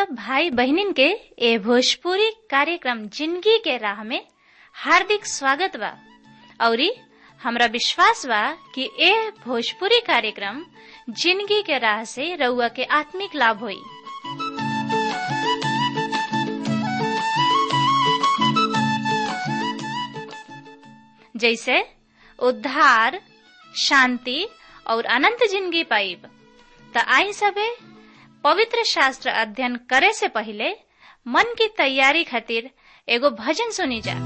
सब भाई बहनिन के ए भोजपुरी कार्यक्रम जिंदगी के राह में हार्दिक स्वागत बा औरी हमरा विश्वास बा कि ए भोजपुरी कार्यक्रम जिंदगी के राह से रउआ के आत्मिक लाभ होई जैसे उद्धार शांति और अनंत जिंदगी पाइब त आई सबे पवित्र शास्त्र अध्ययन करे से पहले मन की तैयारी खातिर एगो भजन सुनी जा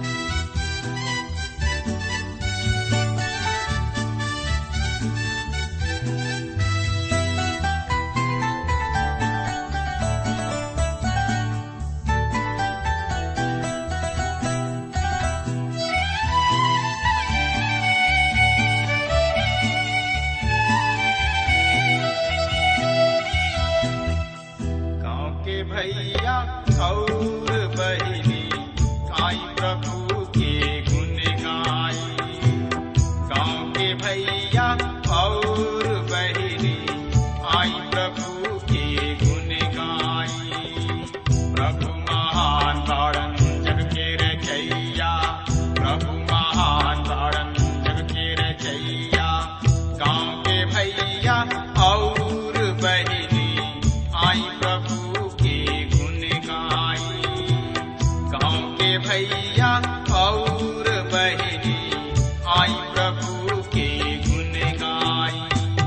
गाँव के भैया और बहिनी आई प्रभु के गुण गाई गाँव के भैया और बहिनी आई प्रभु के गुण गाई प्रभु महान तारण जग के रचैया प्रभु महान तारण जग के रचैया गाँव के भैया और बहिनी आई प्रभु के गुण गाई गाँव के भैया और बहिनी आई प्रभु के गुण गाई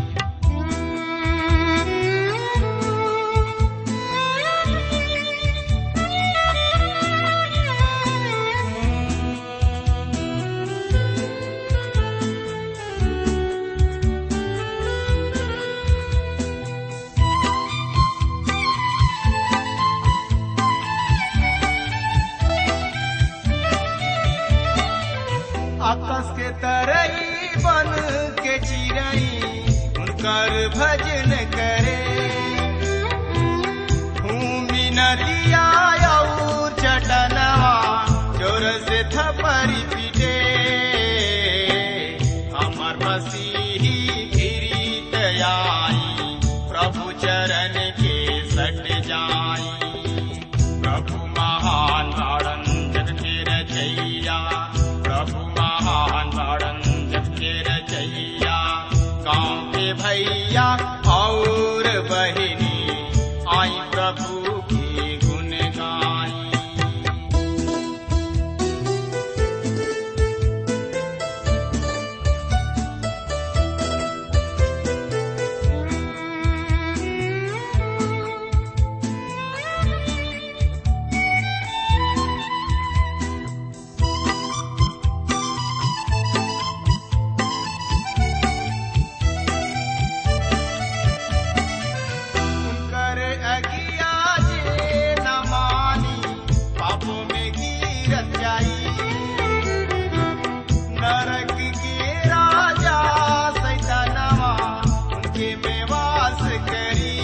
आकाश के तरई बन के चिड़ई उनकर भजन करे भूमि नदिया और चटनवा जोर से थपरी पीटे हमर मसीही गिरीत आई प्रभु चरण के सट जाई प्रभु महान तारण जग के रचैया प्रभु महान तारण जग के रचैया गाँव के भैया और बहिनी आई प्रभु की गुण गाई कर अगिया जे न मानी पापों में गिरत जाई नरक के राजा सैतानवा उनके में वास करी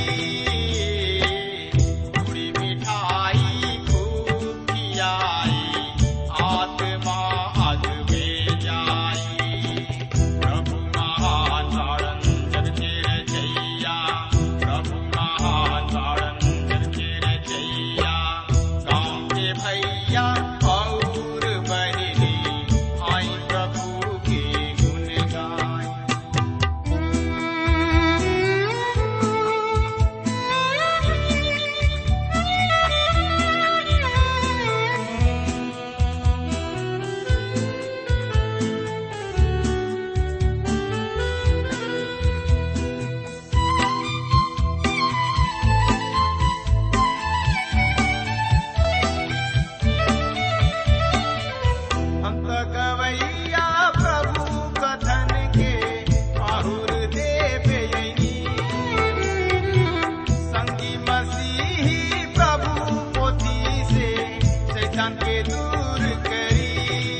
पूरी मिठाई खूब खियाई आत्मा अग में जाई प्रभु महान तारण जग के रचैया प्रभु महान तारण जग के रचैया गाँव के भैया और बहिनी आई प्रभु के गुण गाई हम तो गवैया प्रभु कथन के आहुर देवे संगी मसीही प्रभु पोथी से शैतान के दूर करी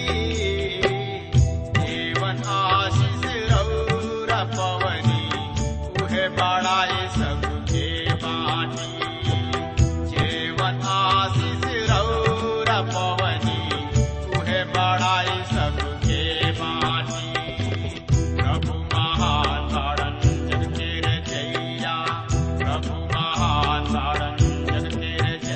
जीवन आशीष रौरा पवनी उहे बड़ाए सबके बानी जीवन आशीष रौरा पवनी उहे बड़ाई सबके बानी प्रभु महान तारण जग के रचैया प्रभु महान तारण जग के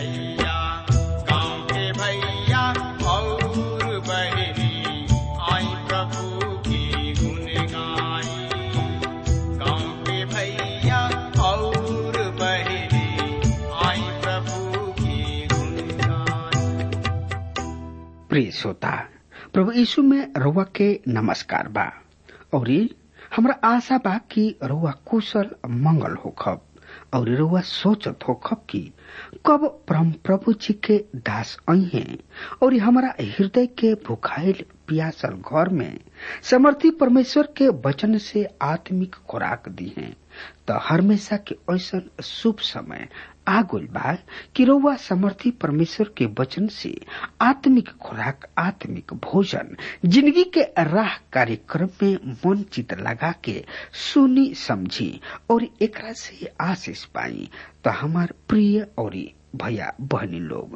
प्रिय श्रोता प्रभु यीशु में रउआ के नमस्कार बा और हमरा आशा बा कि रउआ कुशल मंगल होखब और रउआ सोचत होखब कि कब परम प्रभु जी के दास आई हैं और हमारा हृदय के भुखाइल पियासल घर में समर्थी परमेश्वर के वचन से आत्मिक खुराक दी हैं तो हमेशा के ऐसा शुभ समय आगुल बा कि रउआ समर्थी परमेश्वर के वचन से आत्मिक खुराक आत्मिक भोजन जिंदगी के राह कार्यक्रम में मन चित लगा के सुनी समझी और एकरा से आशीष पाई तो हमार प्रिय और भैया बहनी लोग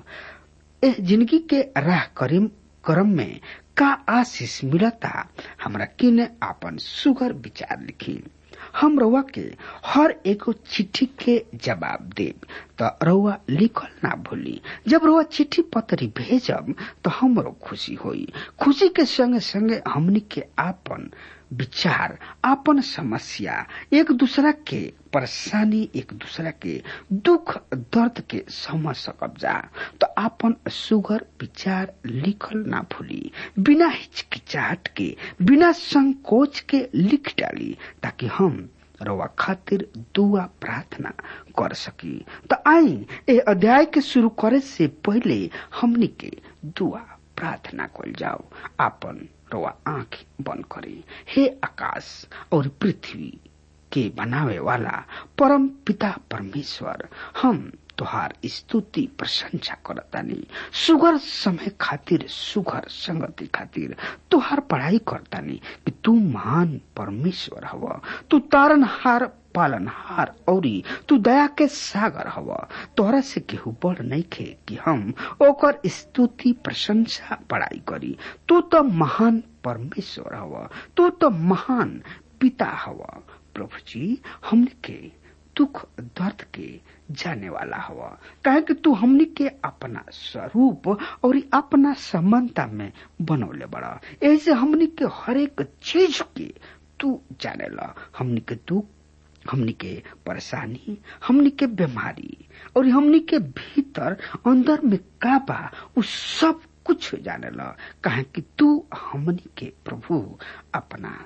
ए जिंदगी के राह करीम क्रम में का आशीष मिलता हमरा किने आपन सुगर विचार लिखी हम रउआ के हर एगो चिट्ठी के जवाब देब त रउआ लिखल ना भूली जब रउआ चिट्ठी पत्री भेजब तो हमरो खुशी होई खुशी के संगे संगे हमनी के आपन विचार आपन समस्या एक दूसरा के परेशानी एक दूसरा के दुख दर्द के समझ सकब जा तो आपन सुगर विचार लिखल ना भूली बिना हिचकिचाहट के बिना संकोच के लिख डाली ताकि हम रवा खातिर दुआ प्रार्थना कर सकी तो आई ए अध्याय के शुरू करे से पहले हमनी के दुआ प्रार्थना कल जाओ आपन रवा आंख बंद करे हे आकाश और पृथ्वी के बनावे वाला परम पिता परमेश्वर हम तुहार स्तुति प्रशंसा करतानी सुगर समय खातिर सुगर संगति खातिर तुहार पढ़ाई करतानी कि तू महान परमेश्वर हव तू तारनहार पालनहार औरी तू दया के सागर हव तोहरा से केहू बड़ नहीं खे कि हम ओकर स्तुति प्रशंसा पढ़ाई करी तू तो महान परमेश्वर हव तू तो महान पिता हव प्रभु जी हमने के दुख दर्द के जाने वाला हवा काहे कि तू हमनी के अपना स्वरूप और अपना समानता में बनौले बड़ा ऐसे हमनी के हर एक चीज के तू जाने ला हमनी के दुख हमनी के परेशानी हमनी के बीमारी और हमनी के भीतर अंदर में का बा उ सब कुछ जाने ला काहे कि तू हमनी के प्रभु अपना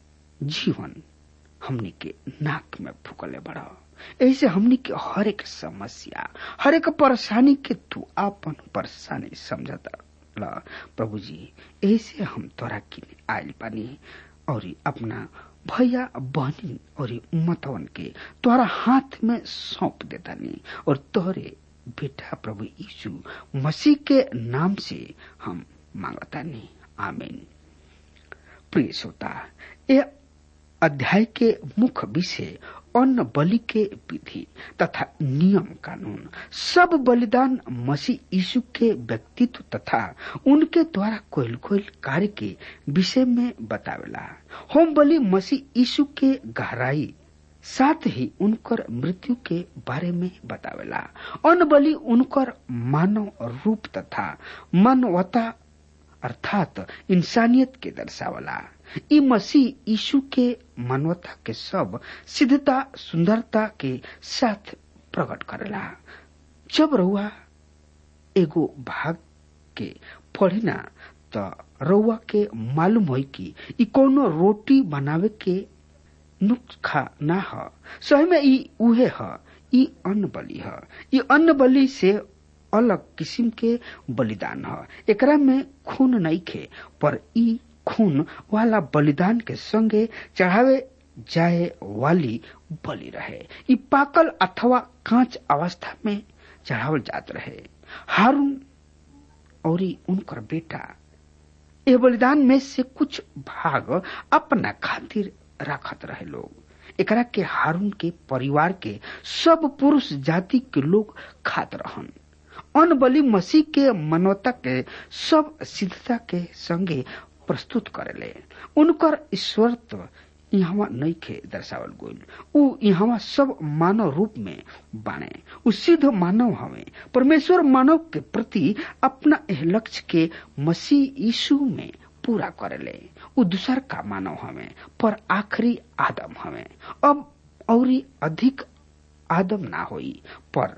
जीवन हमनी के नाक में फूकले बड़ा ऐसे हमनी के हर एक समस्या हर एक परेशानी के तू आपन परेशानी समझता ला प्रभु जी ऐसे हम तोरा किने आयल बानी और अपना भैया बहनी और मतवन के तोरा हाथ में सौंप देतानी और तोरे बेटा प्रभु यीशु मसीह के नाम से हम मांगतानी आमीन प्रिय श्रोता ये अध्याय के मुख्य विषय अन्न बलि के विधि तथा नियम कानून सब बलिदान मसीह यीशु के व्यक्तित्व तथा उनके द्वारा कोयल कोयल कार्य के विषय में बतावेला होम बलि मसीह यीशु के गहराई साथ ही उनकर मृत्यु के बारे में बतावेला अन्न बलि उनकर मानव रूप तथा मानवता अर्थात इंसानियत के दर्शावला ई मसीह यीशु के मानवता के सब सिद्धता सुंदरता के साथ प्रकट करेला जब रउआ एगो भाग के पढ़िना त रउआ के मालूम होई कि ई कोनो रोटी बनावे के नुस्खा ना ह सही में ई उहे ह ई अन्न बलि ह ई अन्न बलि से अलग किस्म के बलिदान ह एकरा में खून नहीं खे पर ई खून वाला बलिदान के संगे चढ़ावे जाए वाली बलि रहे ई पाकल अथवा कांच अवस्था में चढ़ावल जात रहे हारून और उनकर बेटा ए बलिदान में से कुछ भाग अपना खातिर रखत रहे लोग एकरा के हारून के परिवार के सब पुरुष जाति के लोग खात रहन अन्न बलि मसीह के मानवता के सब सिद्धता के संगे प्रस्तुत करेले उनकर ईश्वरत्व यहाँ नहीं खे दर्शावल गोल उ यहाँ सब मानव रूप में बाणे उ सिद्ध मानव हवे परमेश्वर मानव के प्रति अपना एह लक्ष्य के मसीह यीशु में पूरा करेले उ दूसर का मानव हवे पर आखिरी आदम हवे अब औरी अधिक आदम ना होई पर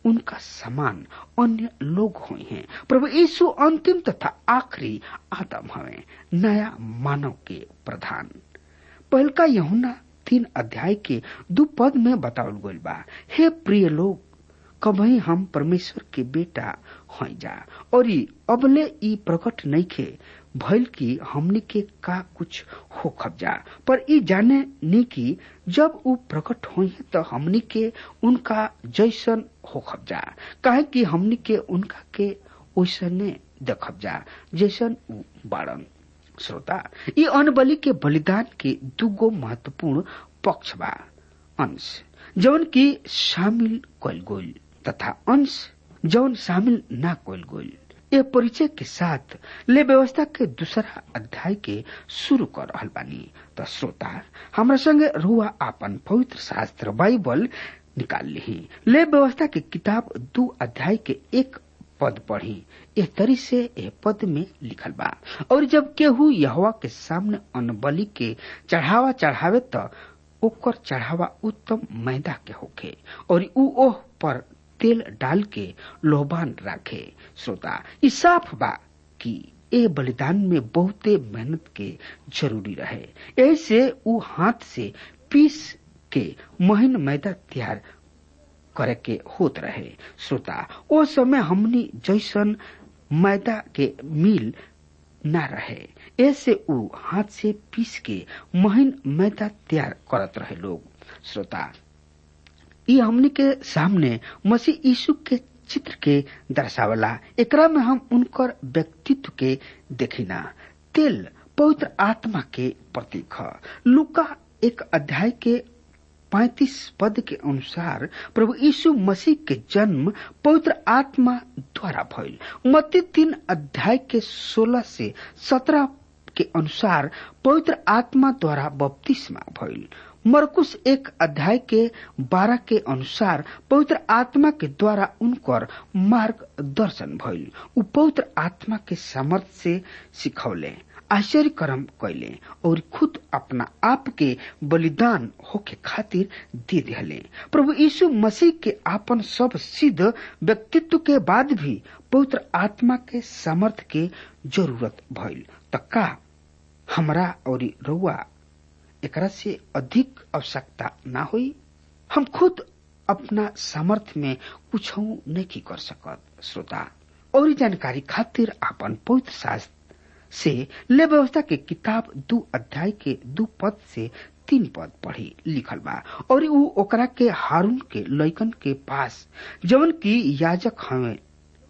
उनका समान अन्य लोग हुए हैं प्रभु यीशु अंतिम तथा आखिरी आदम हवे नया मानव के प्रधान पहल का यहुना तीन अध्याय के दो पद में बतावल गइल बा हे प्रिय लोग कभी हम परमेश्वर के बेटा हो जा और ई अबले ई प्रकट नइखे भइल की हमनी के का कुछ हो खबजा पर ई जाने नी की जब ऊ प्रकट होई तो हमनी के उनका जैसन हो खबजा काहे कि हमनी के उनका के ओइसने देखब जा जैसन ऊ बाड़न श्रोता ई अनबलि के बलिदान के दुगो महत्वपूर्ण पक्ष बा अंश जौन की शामिल कल गोल तथा अंश जौन शामिल ना कल गोल ये परिचय के साथ ले व्यवस्था के दूसरा अध्याय के शुरू कर रहल बानी तो श्रोता हमरा संगे रुआ आपन पवित्र शास्त्र बाइबल निकाल ली ले व्यवस्था के किताब दो अध्याय के एक पद पढ़ी एह तरी से एह पद में लिखल बा और जब केहू यहवा के सामने अनबलि के चढ़ावा चढ़ावे त ओकर चढ़ावा उत्तम मैदा के होखे और ऊ ओह पर तेल डाल के लोहबान राखे श्रोता ई साफ बा कि ए बलिदान में बहुते मेहनत के जरूरी रहे ऐसे ऊ हाथ से पीस के महीन मैदा तैयार करे के होत रहे श्रोता ओ समय हमनी जैसन मैदा के मिल ना रहे ऐसे ऊ हाथ से पीस के महीन मैदा तैयार करत रहे लोग श्रोता ये हमनी के सामने मसीह यीशु के चित्र के दर्शावला एकरा में हम उनकर व्यक्तित्व के देखिना तेल पवित्र आत्मा के प्रतीक है लुका एक अध्याय के पैतीस पद के अनुसार प्रभु यीशु मसीह के जन्म पवित्र आत्मा द्वारा भइल मत्ती तीन अध्याय के सोलह से सत्रह के अनुसार पवित्र आत्मा द्वारा बपतिस्मा भइल मरकुश एक अध्याय के बारह के अनुसार पवित्र आत्मा के द्वारा उनकर मार्ग दर्शन भइल उ पवित्र आत्मा के सामर्थ्य से सिखौले आश्चर्य कर्म कैले और खुद अपना आप के बलिदान होके खातिर दे दिले प्रभु यीशु मसीह के आपन सब सिद्ध व्यक्तित्व के बाद भी पवित्र आत्मा के सामर्थ्य के जरूरत भइल त का हमरा और रउआ एकरा से अधिक आवश्यकता ना हुई हम खुद अपना सामर्थ्य में कुछ नहीं कर सकत श्रोता और जानकारी खातिर अपन पवित्र शास्त्र से ले व्यवस्था के किताब दू अध्याय के दू पद से तीन पद पढ़ी लिखल बा और ऊ ओकरा के हारून के लैकन के पास जवन की याजक हमें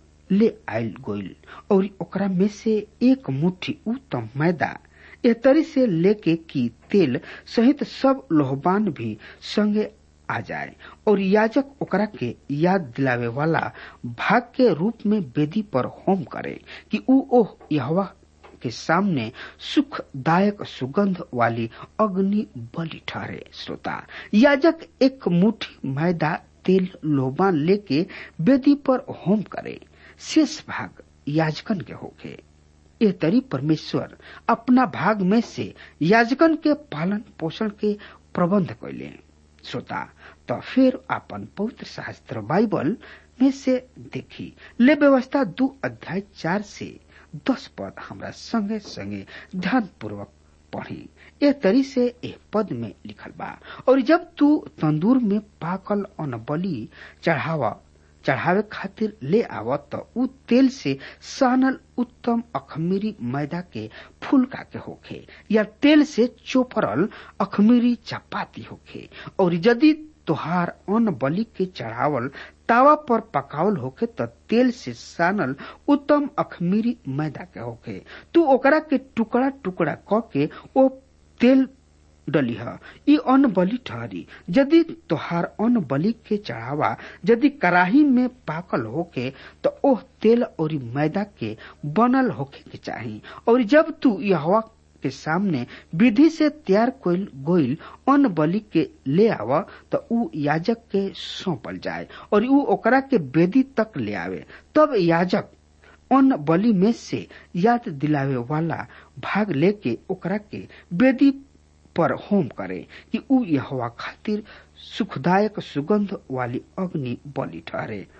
ले आयल गोइल और ओकरा में से एक मुट्ठी उत्तम मैदा ए तरी से लेके की तेल सहित सब लोहबान भी संगे आ जाए और याजक ओकरा के याद दिलावे वाला भाग के रूप में वेदी पर होम करे कि ऊ ओह यहवा के सामने सुखदायक सुगंध वाली अग्नि बलि ठहरे श्रोता याजक एक मुट्ठी मैदा तेल लोबान लेके वेदी पर होम करे शेष भाग याजकन के होके ये तरी परमेश्वर अपना भाग में से याजकन के पालन पोषण के प्रबंध कैले श्रोता तो फिर अपन पवित्र शास्त्र बाइबल में से देखी ले व्यवस्था दो अध्याय चार से दस पद हमरा संगे संगे ध्यान पूर्वक पढ़ी ए तरी से ए पद में लिखल बा और जब तू तंदूर में पाकल अनबली चढ़ावा चढ़ावे खातिर ले आव त उ तेल से सानल उत्तम अखमीरी मैदा के फुलका के होखे या तेल से चोपरल अखमीरी चपाती होखे और यदि तोहार अन्न बलि के चढ़ावल तावा पर पकावल होखे त तेल से सानल उत्तम अखमीरी मैदा के होखे तू ओकरा के टुकड़ा टुकड़ा क के ओ तेल डलिह ई अन्न बलि ठहरी यदि तोहार अन्न बलि के चढ़ावा यदि कराही में पाकल होके तो ओह तेल और मैदा के बनल होके के चाही और जब तू यहवा के सामने विधि से तैयार कोइल गोइल अन्न बलि के ले आव तो ऊ याजक के सौंपल जाए और ऊ ओकरा के वेदी तक ले आवे तब याजक अन्न बलि में से याद दिलावे वाला भाग लेके ओकरा के वेदी पर होम करे कि ऊ यहवा खातिर सुखदायक सुगंध वाली अग्नि बलि ठहरे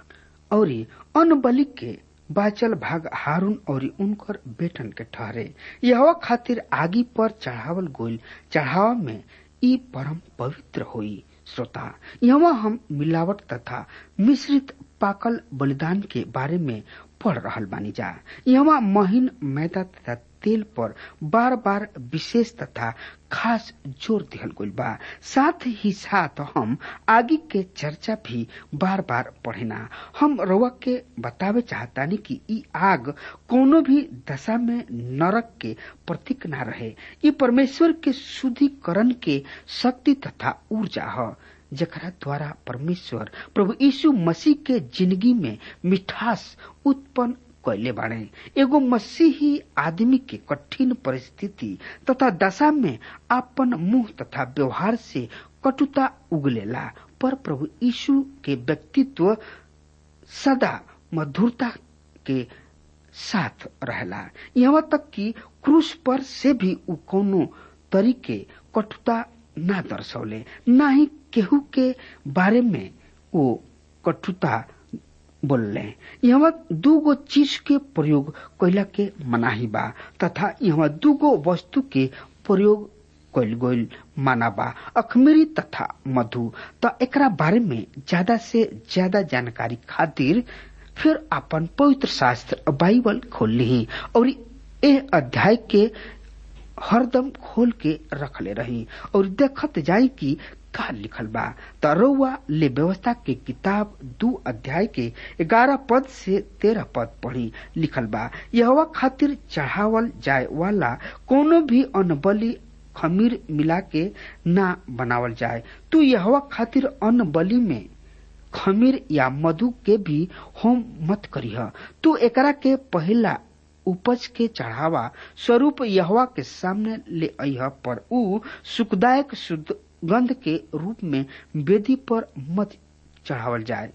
और अन्न बलि के बाचल भाग हारून और उनकर बेटन के ठहरे यह खातिर आगी पर चढ़ावल गोल चढ़ावा में ई परम पवित्र होई श्रोता यहाँ हम मिलावट तथा मिश्रित पाकल बलिदान के बारे में पढ़ रहल बानी जा यहाँ महीन मैदा तथा तेल पर बार बार विशेष तथा खास जोर दिहल गइल बा साथ ही साथ हम आगे के चर्चा भी बार बार पढ़ेना हम रउआ के बतावे चाहतानी कि ई आग कोनो भी दशा में नरक के प्रतीक ना रहे ई परमेश्वर के शुद्धिकरण के शक्ति तथा ऊर्जा ह जकरा द्वारा परमेश्वर प्रभु यीशु मसीह के जिंदगी में मिठास उत्पन्न कैले बाड़े एगो मसीही आदमी के कठिन परिस्थिति तथा दशा में अपन मुंह तथा व्यवहार से कटुता उगलेला पर प्रभु यीशु के व्यक्तित्व सदा मधुरता के साथ रहला यहाँ तक कि क्रूस पर से भी उ कोनो तरीके कटुता ना दर्शौले ना ही केहू के बारे में वो कटुता बोलले यहाँ दूगो चीज के प्रयोग कैला के मनाही बा तथा यहाँ दूगो वस्तु के प्रयोग कैल गईल माना बा अखमेरी तथा मधु त एकरा बारे में ज्यादा से ज्यादा जानकारी खातिर फिर अपन पवित्र शास्त्र बाइबल खोल ली और ए अध्याय के हरदम खोल के रखले रही और देखत जाई कि का लिखल बा त रउआ ले व्यवस्था के किताब दू अध्याय के ग्यारह पद से तेरह पद पढ़ी लिखल बा यह खातिर चढ़ावल जाए वाला कोनो भी अन्न बलि खमीर मिला के ना बनावल जाए तू यह खातिर अन्न बलि में खमीर या मधु के भी होम मत करीह तू एकरा के पहला उपज के चढ़ावा स्वरूप यहवा के सामने ले अह पर ऊ सुखदायक शुद्ध गंध के रूप में वेदी पर मत चढ़ावल जाए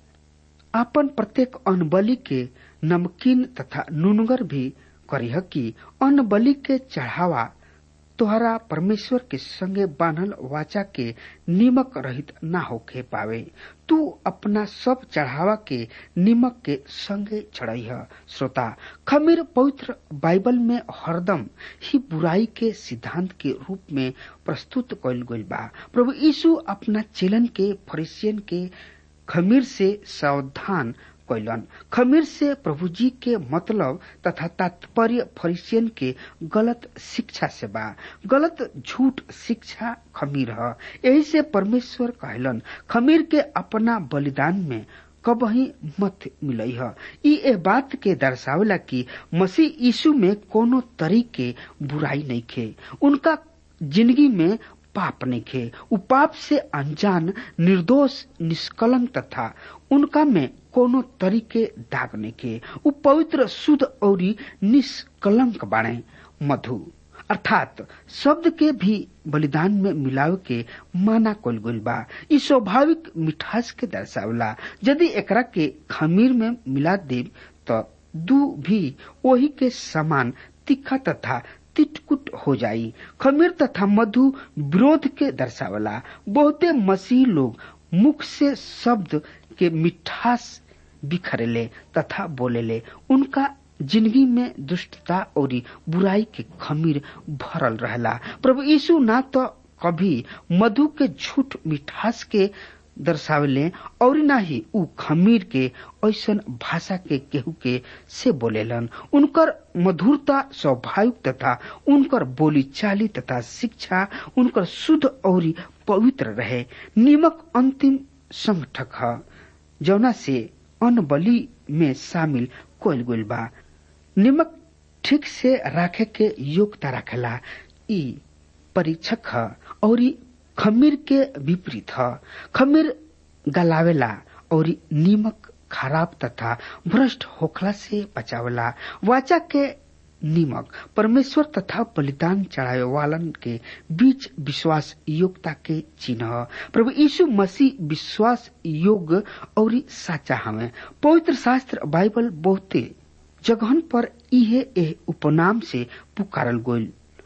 अपन प्रत्येक अन्न बलि के नमकीन तथा नुनगर भी करीह कि अन्न बलि के चढ़ावा तोहरा परमेश्वर के संगे बांधल वाचा के निमक रहित ना होके पावे तू अपना सब चढ़ावा के निमक के संगे चढ़ाई श्रोता खमीर पवित्र बाइबल में हरदम ही बुराई के सिद्धांत के रूप में प्रस्तुत कइल गइल बा प्रभु यीशु अपना चेलन के फरिसियन के खमीर से सावधान कैलन खमीर से प्रभु जी के मतलब तथा तात्पर्य फरिसियन के गलत शिक्षा से बा गलत झूठ शिक्षा खमीर है यही से परमेश्वर कहलन खमीर के अपना बलिदान में कबही मत मिलई है ई ए बात के दर्शावेला कि मसीह यीशु में कोनो तरीके बुराई नहीं खे उनका जिंदगी में पाप नहीं खे उ पाप से अनजान निर्दोष निष्कलंक तथा उनका में कोनो तरीके दाग नहीं के उ पवित्र शुद्ध और निष्कलंक बाणे मधु अर्थात शब्द के भी बलिदान में मिलाव के माना कल गइल बा ई स्वाभाविक मिठास के दर्शावला यदि एकरा के खमीर में मिला देव तो दू भी वही के समान तीखा तथा तिटकुट हो जाई खमीर तथा मधु विरोध के दर्शावला बहुते मसीह लोग मुख से शब्द के मिठास बिखरेले तथा बोलेले उनका जिंदगी में दुष्टता और बुराई के खमीर भरल रहला प्रभु यीशु ना तो कभी मधु के झूठ मिठास के दर्शावले और ना ही उ खमीर के ऐसन भाषा के केहू के से बोलेलन उनकर मधुरता स्वाभाविक तथा उनकर बोली चाली तथा शिक्षा उनकर शुद्ध और पवित्र रहे निमक अंतिम संगठक है जौना से अन्न बलि में शामिल कोयल गोल बा निमक ठीक से राखे के योग्यता रखेला ई परीक्षक है और खमीर के विपरीत है खमीर गलावेला और नीमक खराब तथा भ्रष्ट होखला से बचावला वाचा के नीमक परमेश्वर तथा बलिदान चढ़ावे वालन के बीच विश्वास योग्यता के चिन्ह प्रभु यीशु मसीह विश्वास योग्य और साचा हमें पवित्र शास्त्र बाइबल बहुते जगहन पर इहे ए उपनाम से पुकारल गोल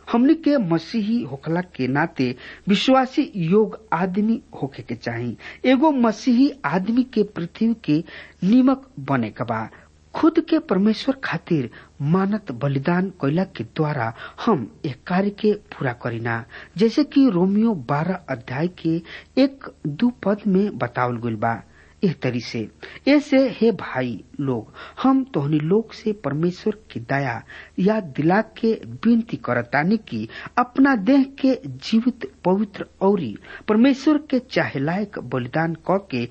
हमनी के मसीही होखला के नाते विश्वासी योग आदमी होखे के चाही एगो मसीही आदमी के पृथ्वी के निमक बने के बा खुद के परमेश्वर खातिर मानत बलिदान कैला के द्वारा हम एक कार्य के पूरा करीना जैसे कि रोमियो बारह अध्याय के एक दू पद में बतावल गइल बा एह तरी से ऐसे हे भाई लोग हम तोहनी लोग से परमेश्वर की दया या दिला के विनती करतानी की अपना देह के जीवित पवित्र औरी परमेश्वर के चाहे लायक बलिदान क के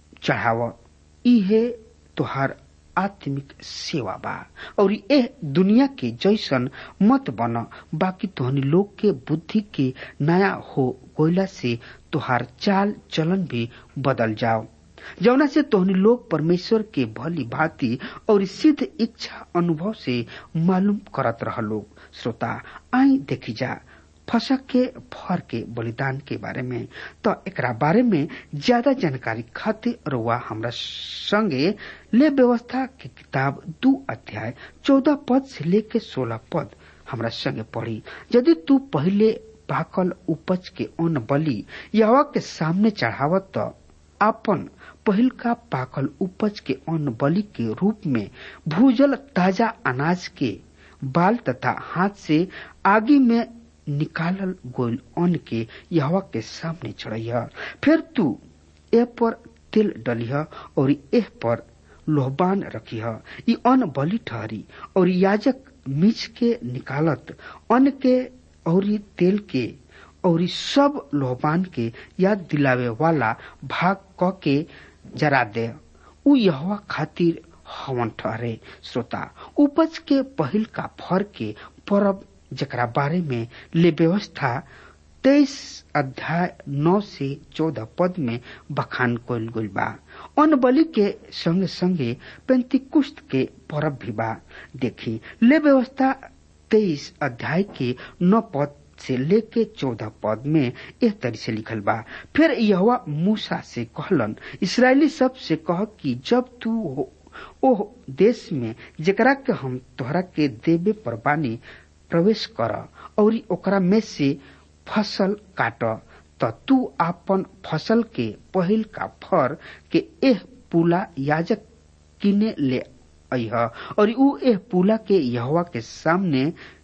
चढ़ाव इहे तोहार आत्मिक सेवा बा और एह दुनिया के जैसन मत बन बाकी तोहनी लोग के बुद्धि के नया हो गोयला से तोहार चाल चलन भी बदल जाओ जौना से तोहनी लोग परमेश्वर के भली भांति और सिद्ध इच्छा अनुभव से मालूम करत रह लोग श्रोता आई देखी जा फसक के फर के बलिदान के बारे में तो एकरा बारे में ज्यादा जानकारी खातिर रुआ हमरा संगे ले व्यवस्था के किताब दू अध्याय चौदह पद से लेके सोलह पद हमरा संगे पढ़ी यदि तू पहले पाकल उपज के अन्न बलि यहवा के सामने चढ़ावत तो अपन पहिल का पाकल उपज के अन्न बलि के रूप में भूजल ताजा अनाज के बाल तथा हाथ से आगे में निकालल गोल अन्न के यहवा के सामने चढ़ैया फिर तू ए पर तेल डलिह और एह पर लोहबान रखिह ई अन्न बलि ठहरी और याजक मिच के निकालत अन्न के और तेल के और सब लोहबान के याद दिलावे वाला भाग क के जरा दे उ यहवा खातिर हवन ठहरे श्रोता उपज के पहिल का फर के परब जकरा बारे में ले व्यवस्था तेईस अध्याय नौ से चौदह पद में बखान कल गई बा अन्न बलि के संगे संगे पेंतिकुस्त के परब भी बा देखी ले व्यवस्था तेईस अध्याय के नौ पद से लेके चौदह पद में एक तरी से लिखल बा फिर यह मूसा से कहलन इसराइली सब से कह कि जब तू हो, ओह देश में जेकरा के हम तोहरा के देवे पर बानी प्रवेश कर और ओकरा में से फसल काट त तू आपन फसल के पहिल का फर के एह पुला याजक किने ले अह और ऊ एह पुला के यहवा के सामने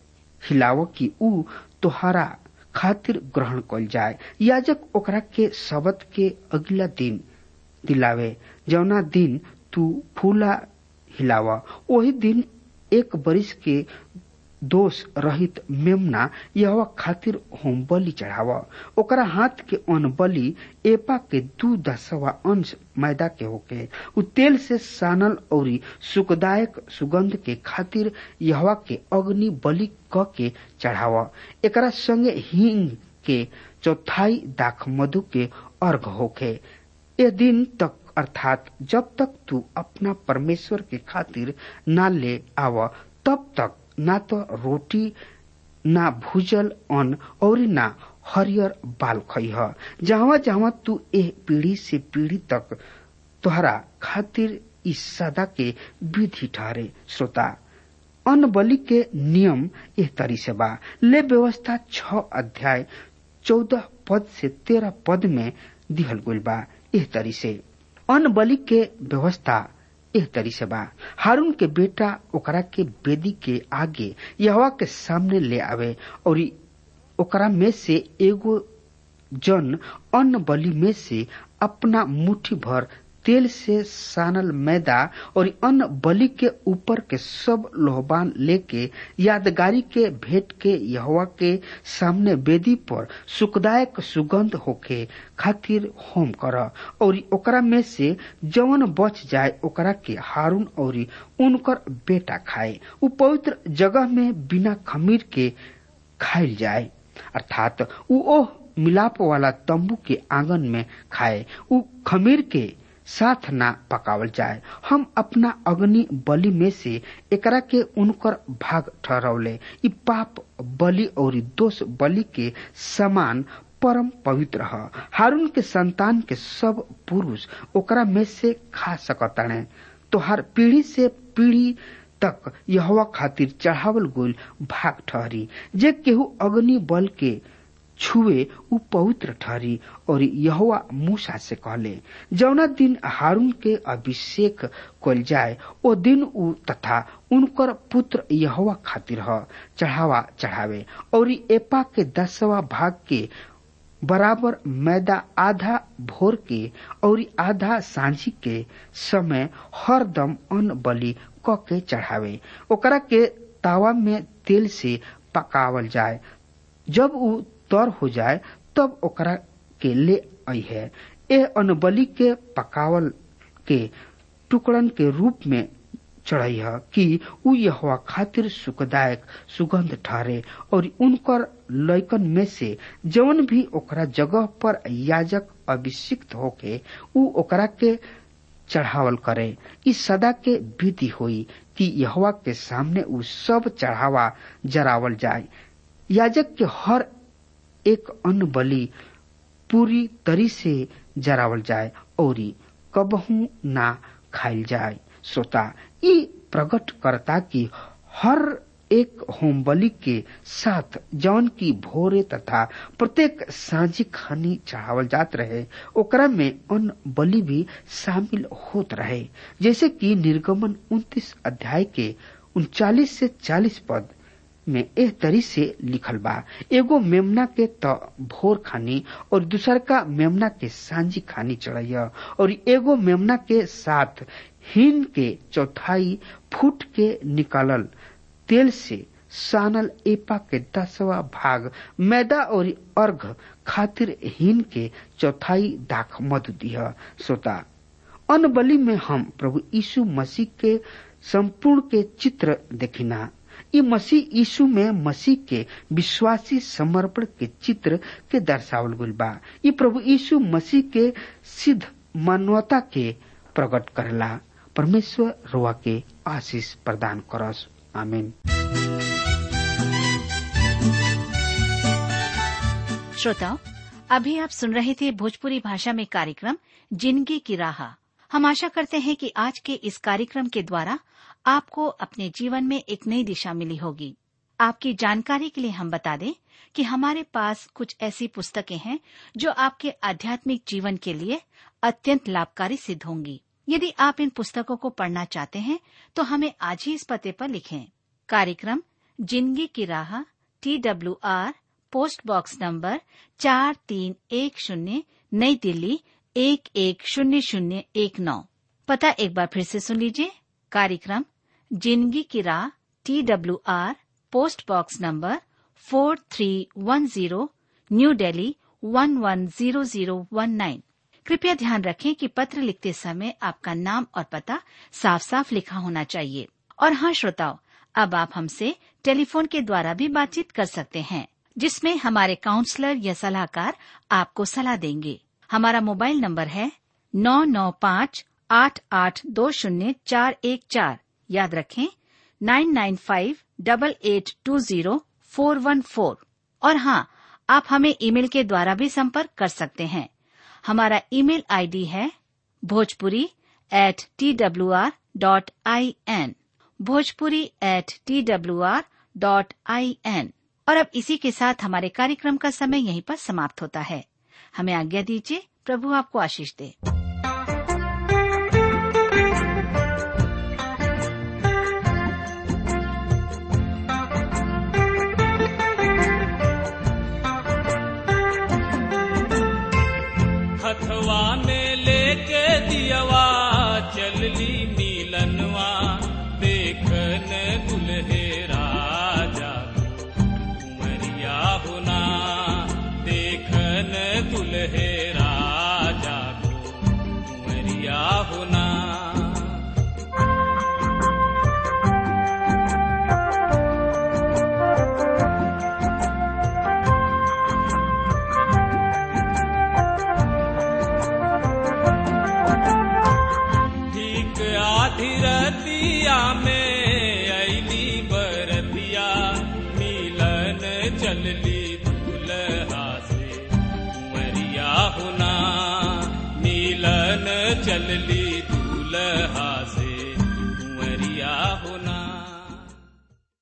हिलाव कि ऊ तोहरा खातिर ग्रहण कल जाए याजक ओकरा के शब्द के अगला दिन दिलावे जौना दिन तू फूला हिलावा वही दिन एक बरिस के दोष रहित मेमना यह खातिर होम बलि चढ़ावा ओकरा हाथ के अन्न बलि एपा के दू दसवा अंश मैदा के होके उ तेल से सानल और सुखदायक सुगंध के खातिर यहवा के अग्नि बलि क के चढ़ावा एकरा संगे हींग के चौथाई दाख मधु के अर्घ होके ए दिन तक अर्थात जब तक तू अपना परमेश्वर के खातिर ना ले आव तब तक ना तो रोटी ना भूजल अन्न और ना हरियर बाल खइह जहां जहां तू एह पीढ़ी से पीढ़ी तक तोहरा खातिर इस सदा के विधि ठहरे श्रोता अन्न बलि के नियम एह तरी से बा ले व्यवस्था छ अध्याय चौदह पद से तेरह पद में दिहल गइल बा एह तरी से अन्न बलि के व्यवस्था एह तरी से बा हारून के बेटा ओकरा के बेदी के आगे यहवा के सामने ले आवे और ओकरा में से एगो जन अन्न बलि में से अपना मुट्ठी भर तेल से सानल मैदा और अन्न बलि के ऊपर के सब लोहबान लेके यादगारी के भेंट के यहवा के सामने वेदी पर सुखदायक सुगंध होके खातिर होम कर और ओकरा में से जवन बच जाए ओकरा के हारून और उनकर बेटा खाए उ पवित्र जगह में बिना खमीर के खाइल जाए अर्थात उ ओह मिलाप वाला तंबू के आंगन में खाए उ खमीर के साथ ना पकावल जाए हम अपना अग्नि बलि में से एकरा के उनकर भाग ठहरौले इ पाप बलि और दोष बलि के समान परम पवित्र ह हारून के संतान के सब पुरुष ओकरा में से खा सकताने तोहर पीढ़ी से पीढ़ी तक यहवा खातिर चढ़ावल गोल भाग ठहरी जे केहू अग्नि बल के छुए उ पवित्र ठहरी और यहोवा मूसा से कहले जौना दिन हारून के अभिषेक कल जाए ओ दिन उ तथा उनकर पुत्र यहोवा खातिर ह चढ़ावा चढ़ावे और एपा के दसवा भाग के बराबर मैदा आधा भोर के और आधा सांझी के समय हरदम अन्न बलि क के चढ़ावे ओकरा के तावा में तेल से पकावल जाए जब उ तर हो जाए तब ओकरा के ले आई है ए अनबली के पकावल के टुकड़न के रूप में चढ़ई है कि उ यहोवा खातिर सुखदायक सुगंध ठहरे और उनकर लैकन में से जवन भी ओकरा जगह पर याजक अभिषिक्त होके उ ओकरा के चढ़ावल करे इस सदा के विधि होई कि यहोवा के सामने उ सब चढ़ावा जरावल जाए याजक के हर एक अन्न बलि पूरी तरी से जरावल जाए और कबहू ना खाइल जाए सोता ई प्रकट करता कि हर एक होम बलि के साथ जौन की भोरे तथा प्रत्येक साझी खानी चढ़ावल जात रहे ओकरा में अन्न बलि भी शामिल होत रहे जैसे कि निर्गमन 29 अध्याय के उनचालीस से 40 पद में एह तरी से लिखल बा एगो मेमना के त भोर खानी और दूसर का मेमना के सांझी खानी चढ़ैया और एगो मेमना के साथ हिन के चौथाई फूट के निकालल तेल से सानल एपा के दसवा भाग मैदा और अर्घ खातिर हिन के चौथाई दाख मधु दिया सोता अन्न बलि में हम प्रभु यीशु मसीह के संपूर्ण के चित्र देखिना ई मसीह यीशु में मसीह के विश्वासी समर्पण के चित्र के दर्शावल गइल बा ई प्रभु यीशु मसीह के सिद्ध मानवता के प्रकट करला परमेश्वर रोआ के आशीष प्रदान करस आमीन श्रोताओं अभी आप सुन रहे थे भोजपुरी भाषा में कार्यक्रम जिंदगी की राह हम आशा करते हैं कि आज के इस कार्यक्रम के द्वारा आपको अपने जीवन में एक नई दिशा मिली होगी आपकी जानकारी के लिए हम बता दें कि हमारे पास कुछ ऐसी पुस्तकें हैं जो आपके आध्यात्मिक जीवन के लिए अत्यंत लाभकारी सिद्ध होंगी यदि आप इन पुस्तकों को पढ़ना चाहते हैं तो हमें आज ही इस पते पर लिखें कार्यक्रम जिंदगी की राह T W R post box number चार तीन एक शून्य नई दिल्ली एक एक शून्य शून्य एक नौ पता एक बार फिर से सुन लीजिए कार्यक्रम जिंदगी की राह T W R post box number four three one zero new Delhi one one zero zero one nine कृपया ध्यान रखें कि पत्र लिखते समय आपका नाम और पता साफ साफ लिखा होना चाहिए और हाँ श्रोताओं अब आप हमसे टेलीफोन के द्वारा भी बातचीत कर सकते हैं जिसमें हमारे काउंसलर या सलाहकार आपको सलाह देंगे हमारा मोबाइल नंबर है नौ नौ पाँच आठ आठ दो शून्य चार एक चार याद रखें nine nine five double eight two zero four one four और हाँ आप हमें ईमेल के द्वारा भी संपर्क कर सकते हैं हमारा ईमेल आईडी है Bhojpuri at T W R dot I N Bhojpuri at T W R dot I N और अब इसी के साथ हमारे कार्यक्रम का समय यहीं पर समाप्त होता है हमें आज्ञा दीजिए प्रभु आपको आशीष दे हथवा में लेके दियवा चलली नीलनवा देखन दुल्हे राजा कुमरिया होना देखन दुल्हे राजा कुमरिया होना ठीक आधी रतिया में अली बरतिया मिलन चलली दूल्हा से मरिया होना मिलन चलली